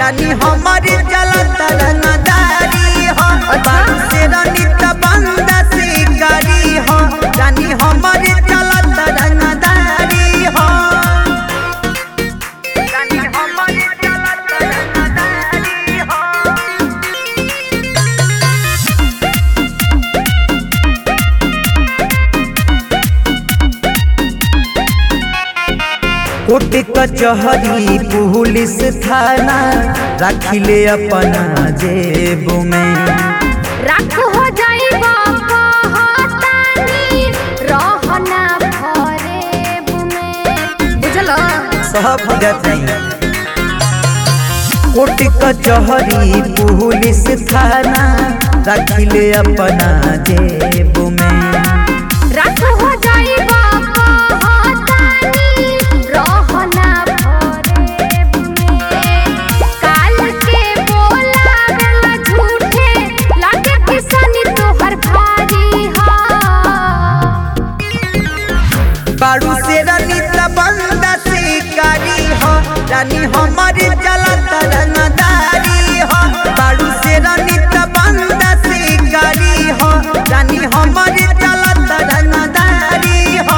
रानी हमारी चलत रंगदारी हो बारू से रनित बंद शिकारी हो रानी हमारी चलत रंगदारी हो रानी हमारी चलत रंगदारी हो कोर्ट कचहरी पुलिस थाना रखिले अपना जेब में राख हो जाई बाबा हातानी रहना फरेब में बुझल सब जतई कोर्ट कचहरी पुलिस थाना रखिले अपना जेब में राख हो जाई बाबा हातानी रहना फरेब में काल के बोलावेला झूठे लागे किसनी तोहर भारी हा बारू से रनित बंद शिकारी हो रानी हमारी चलत रंगदारी हो बारू से रनित बंद शिकारी हो रानी हमारी चलत रंगदारी हो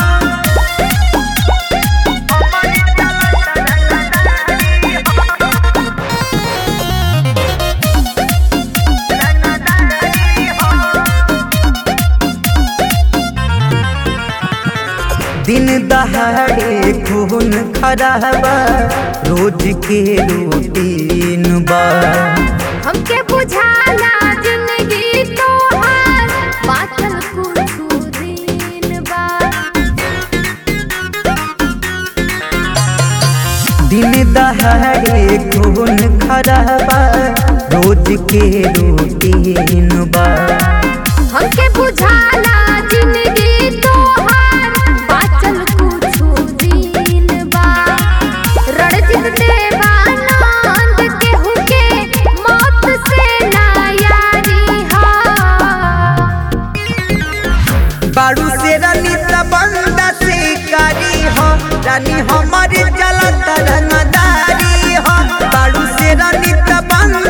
हमारी चलत रंगदारी हो रंगदारी हो दिन दहाड़े खून खराबा रोज के रूटीन बा हमके बुझाला जिंदगी तोहार बातल कुछ दिन बा दिन दहाड़े खून खराबा रोज के रूटीन बा हमके बुझाला जिंदगी तोहार बातल कुछ दिन बा रणजित देवानंद केहू के मौत से ना यारी हा बारू से रनित बंद शिकारी हो रानी हमारी चलत रंगदारी हो बारू से रनित बंद